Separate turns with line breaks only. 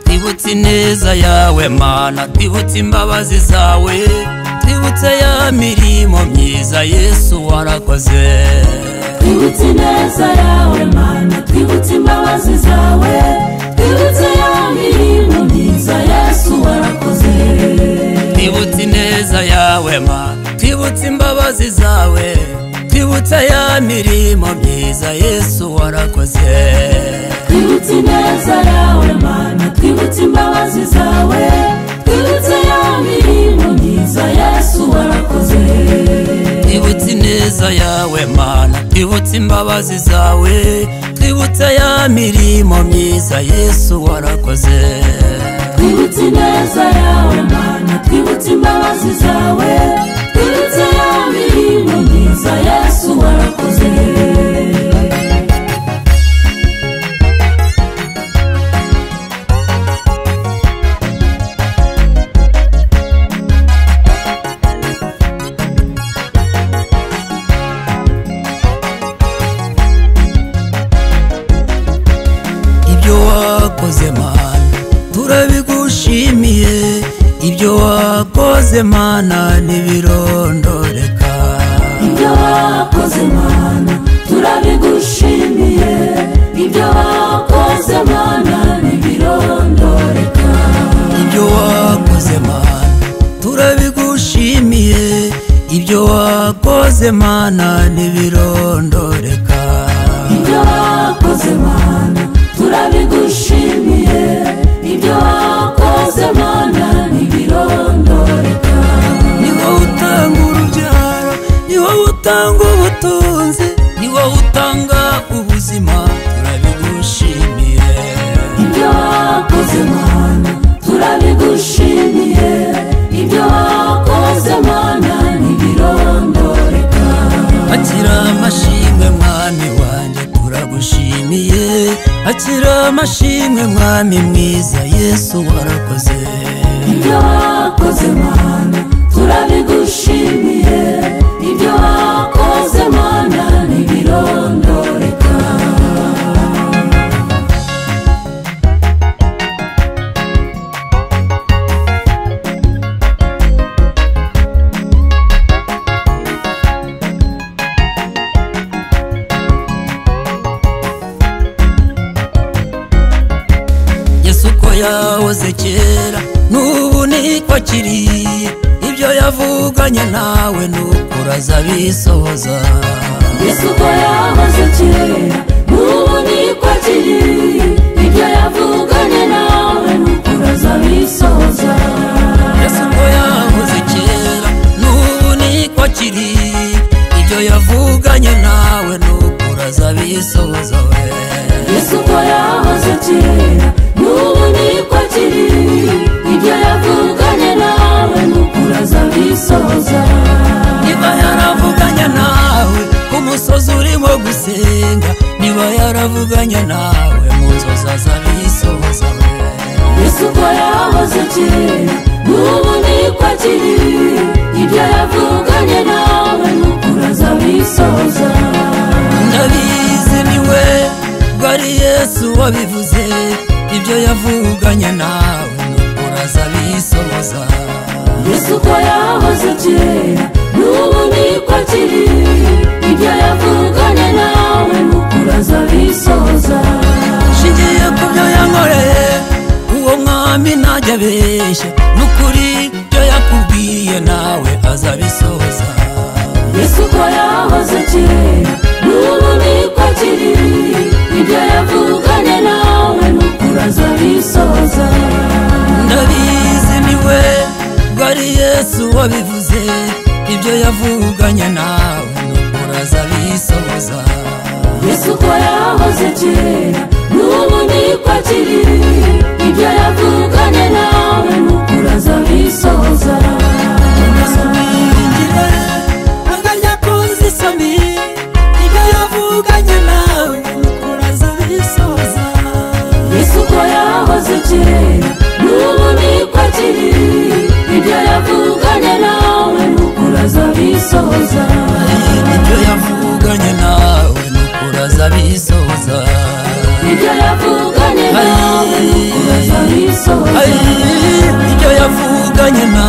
twibutse ineza yawe mana twibutse imbabazi zawe twibutse ya mirimo myiza yesu warakoze
twibutse ineza yawe mana twibutse imbabazi zawe twibutse ya mirimo myiza yesu warakoze
twibutse ineza yawe ma twibutse imbabazi zawe twibutse ya mirimo myiza yesu warakoze
twibutse ineza yawe mana twibutse imbabazi zawe twibutse ya mirimo myiza yesu warakoze
twibutse ineza yawe mana twibutse imbabazi zawe twibutse ya mirimo myiza yesu warakoze
twibutse ineza yawe mana twibutse imbabazi zawe twibutse ya mirimo myiza yesu warakoze
ibyo wakoze mana turabigushimiye ibyo wakoze mana ntibirondoreka
ibyo wakoze mana turabigushimiye ibyo wakoze mana ntibirondoreka
ibyo wakoze mana turabigushimiye ibyo wakoze mana ntibirondoreka
ibyo wakoze mana turabigushimiye ibyo wakoze mana ntibirondoreka
ni wowe utanga urubyaro ni wowe utanga ubutunzi ni wowe utanga ubuzima turabigushimiye
ibyo wakoze mana turabigushimiye ibyo wakoze mana ntibirondoreka
akira amashimwe mwami wanjye turagushimiye akira amashimwe mwami mwiza yesu warakoze
ibyo wakoze mana turabigushimiye ibyo wakoze mana ntibirondoreka
yesu ko yahoze kera n'ubu niko akiri ibyo yavuganye nawe nuko uraza bisohoza
yesu ko yahoze kera n'ubu niko akiri ibyo yavuganye nawe nuko urazabisohoza
yesu ko yahoze kera n'ubu niko akiri ibyo yavuganye nawe nuko uraza bisohoza we
yesu ko yahoze kera n'ubu niko akiri ibyo yavuganye nawe nuko urazabisohoza
niba yaravuganye nawe ku musozi urimo gusenga niba yaravuganye nawe mu nzozi azabisohoza
yesu ko yahoze kera n'ubu niko akiri ibyo yavuganye nawe nuko urazabisohoza
ndabizi niwe ubwo ari yesu wabivuze ibyo yavuganye nawe nuko urazabisohoza
yesu ko yahoze kera n'ubu niko akiri ibyo yavuganye nawe nuko urazabisohoza
nshingiye ku byo yankoreye uwo mwami ntajya abeshye n'ukuri ibyo yakubwiye nawe azabisohoza
yesu ko yahoze kera n'ubu niko akiri ibyo yavuganye nawe nuko urazabisohoza
ndabizi niwe ubwo ari yesu wabivuze ibyo yavuganye nawe nuko urazabisohoza
yesu ko yahoze kera n'ubu niko akiri ibyo yavuganye nawe nuko urazabisohoza
umusomingire agajya kuzisomi ibyo yavuganye nawe nuko urazabisohoza
yesu ko yahoze kera n'ubu niko akiri ibyo yavuganye nawe nuko urazabisohoza
ibyo yavuganye nawe nuko urazabisohoza
ibyo yavuganye nawe nuko urazabisohoza abisohoza
Ay, ibyo yavuganye na